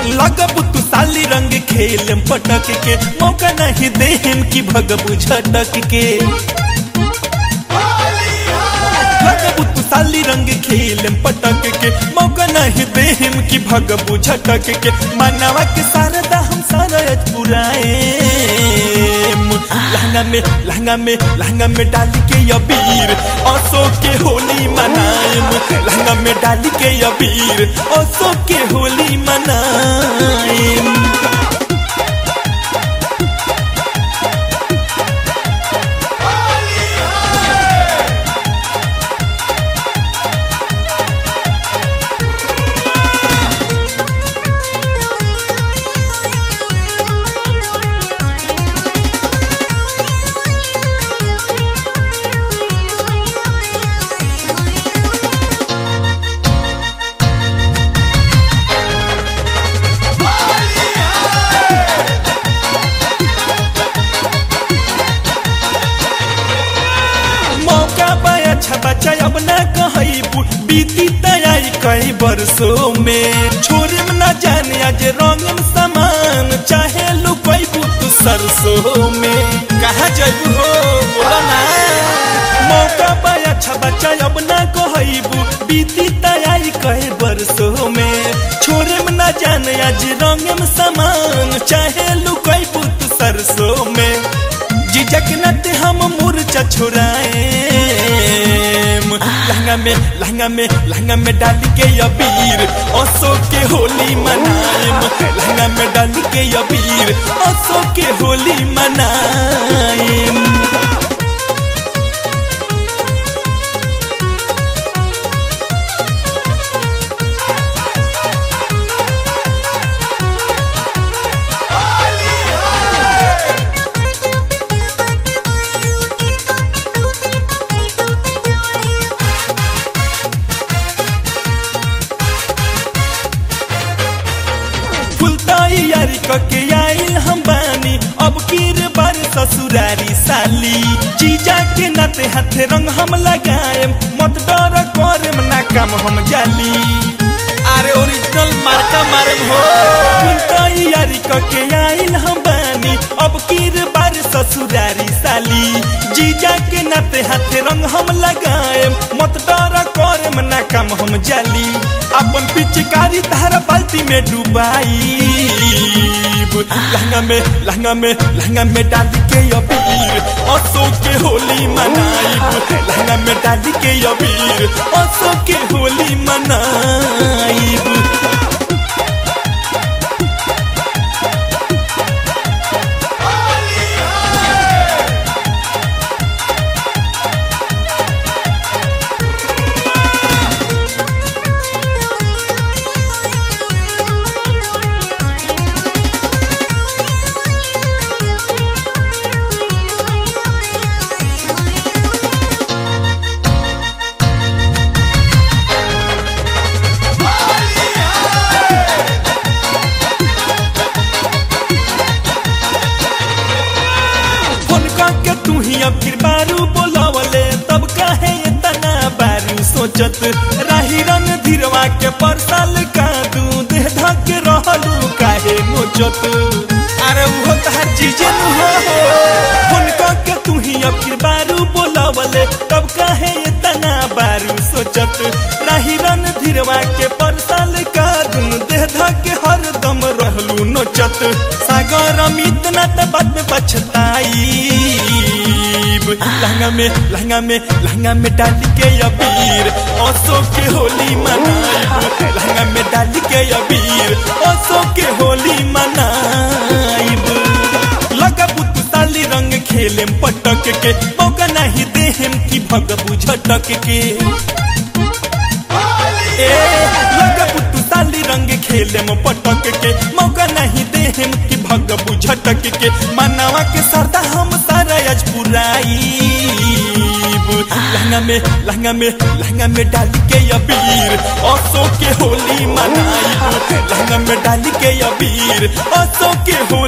लगबू तू साली रंग खेल पटक के मौका नहीं देहम की भगबू झटक के लगबू तू साली रंग खेल पटक के मौका नहीं देहम की भगबू झटक के मानवा के सारदा हम सारा पुराए लहंगा में लहंगा में लहंगा में डाल के अबीर असो के होली मनाएम लहंगा में डाल के अबीर असो के होली मनाएम मौका पाया अच्छा बच्चा अब ना कहबू बीती तैयारी कई बरसों में छोरे में ना जाने आज रंगम समान चाहे लुकैबू तू सरसों में कहा जाबू हो बोला ना मौका पाया अच्छा बच्चा अब ना कहबू बीती तैयारी कई बरसों में छोरे में ना जाने आज रंगम समान चाहे लुकैबू तू सरसों में जिजक नत हम मूर्छा छुराए लहंगा में लहंगा में लहंगा में डाल के अबीर असो के होली मनाएम लहंगा में डाल के अबीर असो के होली मनाएम फुलताई यारी कके आइल हम बानी अब कीर बार ससुरारी साली जीजा के नाते हाथे रंग हम लगाएम मत डर करम ना काम हम जाली अरे ओरिजिनल मार्का मारम हो फुलताई यारी कके आइल हम बानी अब कीर बार ससुरारी साली जीजा के नाते हाथे रंग हम लगाएम मत डर करम ना काम हम जाली अपन पिचकारी तारा बाल्टी में डुबाई लहंगा में लहंगा में लहंगा में डाल के अबीर असो के होली मनाइब लहंगा में डाल के अबीर असो के होली मनाइब फोन के तू ही अब फिर बारू बोलावले तब काहे इतना बारू सोचत राही रंग धीरवा के परसाल का दू देह धक रहलू काहे मोचत अरे वो तहर चीजे नु हो फोन के तू ही अब फिर बारू बोलावले तब काहे इतना बारू सोचत राही रंग धीरवा के परसाल का दू देह धक हरदम रहलू नोचत सागर अमित ना त बाद में पछताई लहंगा में लहंगा में लहंगा में डाल के अबीर असो के होली मनाइब लहंगा में डाल के अबीर असो के होली मनाइब लगबू तू साली रंग खेले पटक के मौका नहीं देहम की भगबू झटक के ए लगबू तू साली रंग खेले में पटक के मौका नहीं देहम की भगबू झटक के मानवा के सरदा हम सारा आज पुराई लहंगा में लहंगा में लहंगा में डाल के अबीर असो के होली मनाइब लहंगा में डाल के अबीर असो के होली